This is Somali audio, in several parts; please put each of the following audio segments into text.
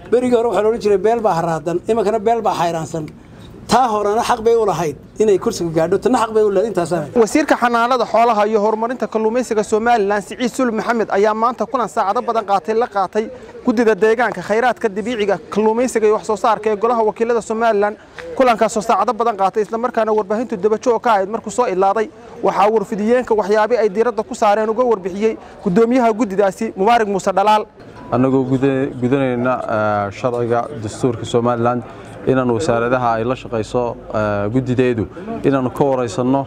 berigii hore waxaa loodhan jiray beel baa haraadan iminkana beel baa xayraansan taa horena xaq bay u lahayd inay kursiga gaadho tana xaq bay u lahayd intaasaa wasiirka xanaanada xoolaha iyo horumarinta kalluumaysiga somalilan siciid sulub maxamed ayaa maanta kulan saacado badan qaatay la qaatay guddida deegaanka khayraadka dabiiciga kalluumaysiga iyo wax soo saarka ee golaha wakiilada somalilan kulankaasoo saacado badan qaatay islamarkaana warbaahintu dabajoog ka ahayd markuu soo ilaaday waxaa warfidiyeenka waxyaabi ay diiradda ku saareen uga warbixiyey guddoomiyaha guddidaasi mubaarig muuse dhalaal annagoo gudanayna sharciga dastuurka somalilan inaan wasaaradaha ay la shaqayso guddideedu inaannu ka waraysanno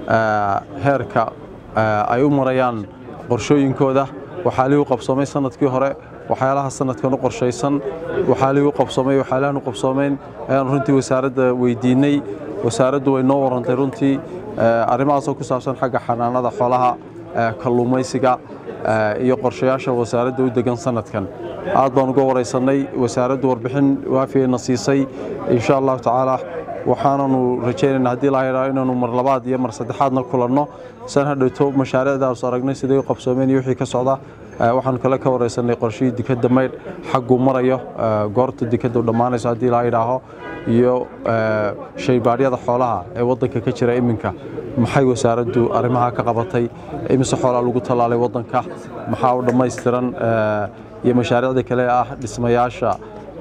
heerka ay u marayaan qorshooyinkooda waxaa liigu qabsoomay sanadkii hore waxyaalaha sanadkan u qorshaysan waxaa liigu qabsoomay waxyaalahan u qabsoomeyn ayaannu runtii wasaaradda weydiinnay wasaaraddu way noo warrantay runtii arrimahaasoo ku saabsan xagga xanaanada xoolaha kalluumaysiga iyo qorshayaasha wasaaradda u degan sanadkan aad baan uga waraysannay wasaaraddu warbixin waafiyayna siisay insha allahu tacaala waxaananu rajaynaynaa haddii laa yidhaho inaanu mar labaad iyo mar saddexaadna kulanno san hadhowto mashaariicdaas aragnay siday u qabsoomeen iyo wixii ka socda waxaanu kale ka waraysanay qorshihii dikadda maydh xagguu marayo goorta dikadda u dhammaanayso haddii laa yidhaaho iyo shaybaadhyada xoolaha ee waddanka ka jira iminka maxay wasaaraddu arrimaha ka qabatay imise xoolaa lagu tallaalay waddanka maxaa u dhammaystiran iyo mashaariicda kale ah dhismayaasha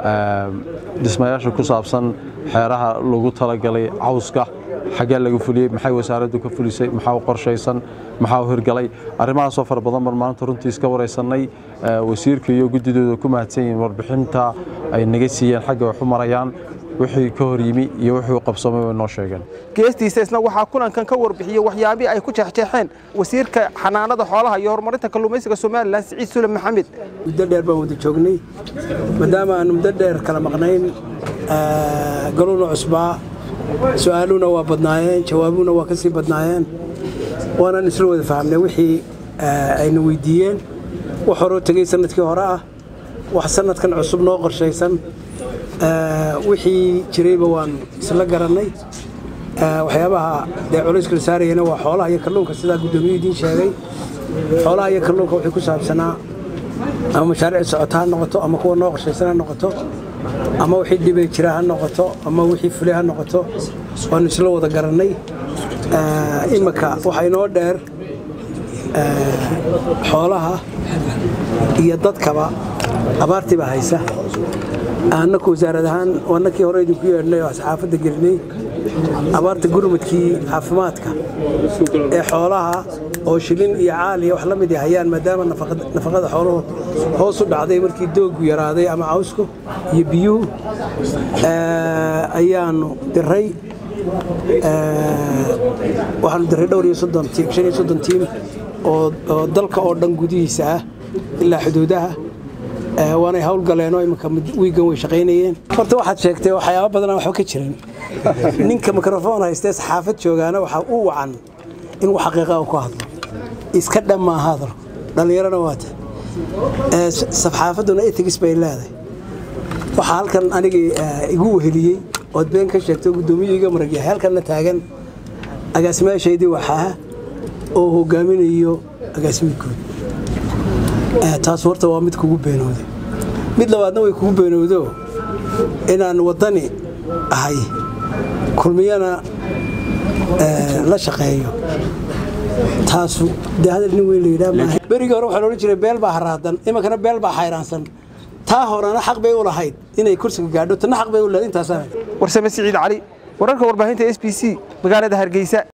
dhismayaasha ku saabsan xeeraha lagu talagalay cawska xaggee laga fuliyey maxay wasaaraddu ka fulisay maxaa u qorshaysan maxaa u hirgalay arrimahaasoo fara badan baan maanta runtii iska waraysannay wasiirka iyo guddidooda ku mahadsan yihiin warbixinta ay naga siiyeen xagga wax u marayaan wixii ka hor yimi iyo wixii u qabsoomay way noo sheegeen geestiisa isna waxaa kulankan ka warbixiyey waxyaabii ay ku jeexjeexeen wasiirka xanaanada xoolaha iyo horumarinta kalluumaysiga somalilan siciid suleb maxamed muddo dheer baan wada joognay maadaama aanu muddo dheer kala maqnayn galuuna cusbaa su-aaluhuna waa badnaayeen jawaabuhuna waa ka sii badnaayeen waanaan isla wada fahamnay wixii ayna weydiiyeen wax horoo tegey sanadkii hore ah wax sanadkan cusub noo qorshaysan wixii jirayba waan isla garannay waxyaabaha dee culayska la saarayana waa xoolaha iyo kalluunka sidaa guddoomiyu idiin sheegay xoolaha iyo kalluunka wixii ku saabsanaa ama mashaariic socota ha noqoto ama kuwa noo qorshaysan ha noqoto ama wixii dhibay jira ha noqoto ama wixii fulay ha noqoto waannu isla wada garannay iminka waxaa inoo dheer xoolaha iyo dadkaba abaartii baa haysa annaku wasaarad ahaan annakii hore idinku yeedhnay oo saxaafadda gelinay abaarta gurmadkii caafimaadka ee xoolaha oo shilin iyo caal iyo wax la mid hayaan maadaama nafaqada xooluhu hoos u dhacday markii dooggu yaraaday ama cawsku iyo biyuhu ayaannu diray waxaanu diray dhowr iyo soddon tiim shan iyo soddon tiim oo dalka oo dhan gudihiisa ah ilaa xuduudaha waanay hawlgaleenoo iminka wiigan way shaqaynayeen horta waxaad sheegtay waxyaaba badanaa waxba ka jirin ninka mikrofon haystee saxaafad joogaana waxaa u wacan in wax xaqiiqa ku hadlo iska dhammaa hadal dhallinyarana waata saxaafadduna etigis bay leedahay waxaa halkan anigii igu weheliyey ood been ka sheegto guddoomiyu iga maragyahay halkanna taagan agaasimaashaydii waxaa oo hogaaminayo agaasimiidkood taas horta waa mid kugu beenowday mid labaadna way kugu beenowdo inaan waddani ahay kulmiyana la shaqeeyo taasu dee hadal nin weyn la yidhaha maaha berigii hore waxaa loodhan jiray beel baa haraadan iminkana beel baa xayraansan taa horena xaq bay u lahayd inay kursiga gaadho tana xaq bay u lahayd intaasaa warsame siciid cali wararka warbaahinta s b c magaalada hargeysa